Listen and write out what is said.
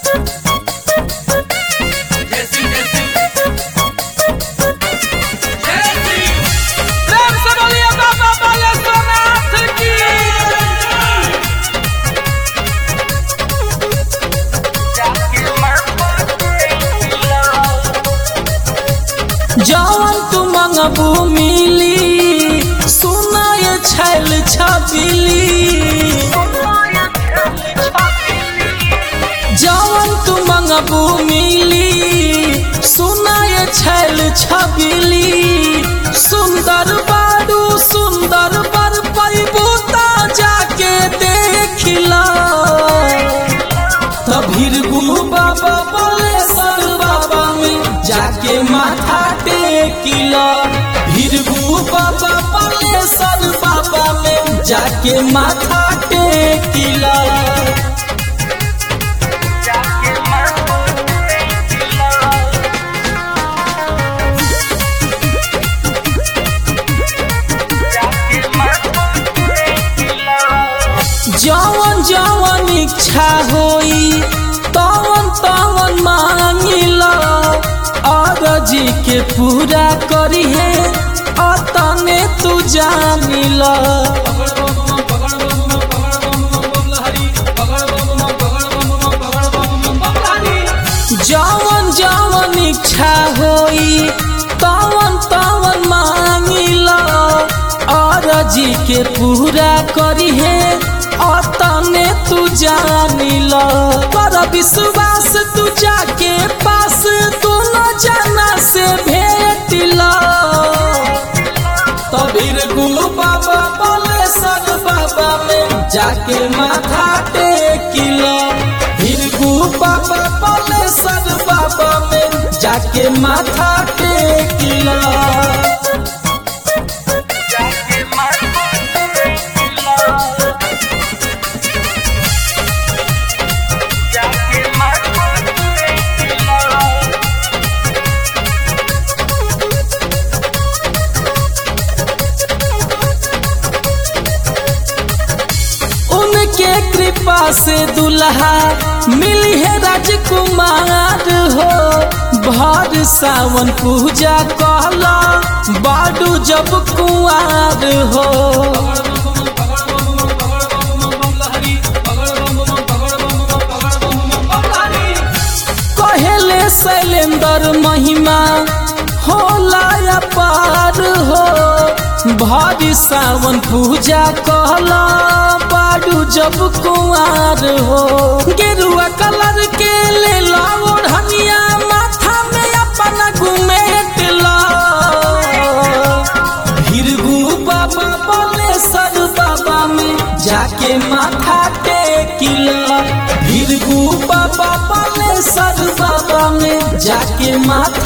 जैसी जैसी जैसी प्रेम से बोलिए बाबा बालेश्वरनाथ की जवन तू मंगबू मिली सुनाय छैल छबिली जवन तू मंगबू मिली सुनाय छैल छबिली सुंदर बारू सुंदर बर पैबू ता जाके देखिला तभिर गुरु बाबा बोले सर बाबा में जाके माथा टेकिला भीरगु बाबा बोले सर बाबा में जाके माथा टेकिला जवन जवन इच्छा होई तवन तवन मांगिला अरजी के पूरा करी है अतने तू जानिला जवन जवन इच्छा होई तवन तवन मांगिला अरजी के पूरा करी है अतने तू जानिला कर विश्वास तू जाके पास तू न जाना से भेटिला तबीर गुरु बाबा बोले सर बाबा में जाके माथा टेकिला भीरगु बाबा बोले सर बाबा में जाके माथा टेकिला उनके कृपा से दुल्हा मिली है राजकुमार हो भर सावन पूजा कहला बाडू जब कुआर हो कहेले शैलेंद्र महिमा होला अपार हो भारी सावन पूजा कहला बाडू जब कुआर हो गेरुआ कलर के ले ला ओढ़निया माथा में अपना घुमेट ला भीरगु बाबा बोले सर बाबा में जाके माथा टेकिला भीरगु बाबा बोले सर बाबा में जाके माथा